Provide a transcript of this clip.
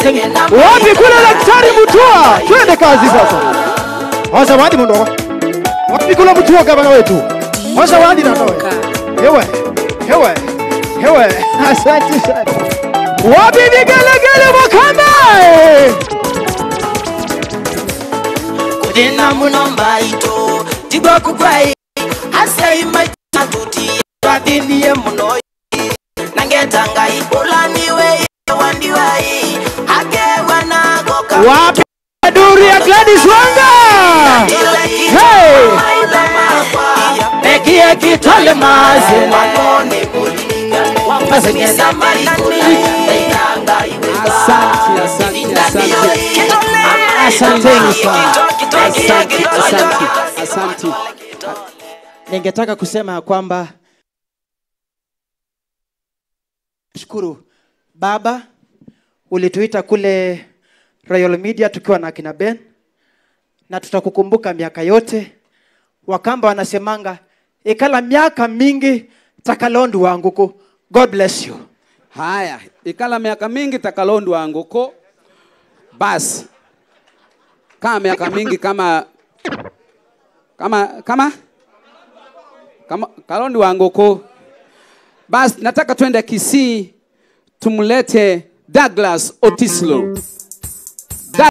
wapi kule daktari Mutua, twende kazi sasa. Wazawadi mundogo, wapi kule Mutua gavana wetu, wazawadi na nawe hewe hewe hewe, asante sana. Wapi vigelegele Makamba? kudena muno mbaito tigwa kugwai asei maituti twathinie muno nangetanga ibulaniwe wandiwai akewa nagoka Wapi duri ya Gladys Wanga? Hey! Mekie kitole mazela Asante, asante, asante. Asanteni sana. Asante, asante, asante. Ningetaka kusema ya kwamba shukuru Baba, ulituita kule Royal Media tukiwa na akina Ben, na tutakukumbuka miaka yote. Wakamba wanasemanga ikala miaka mingi takalondu wanguku. God bless you. Haya, ikala miaka mingi takalondo anguko. Basi kama miaka mingi kama kama kama kama kalondo anguko. Basi nataka twende Kisii tumlete Douglas Otislo.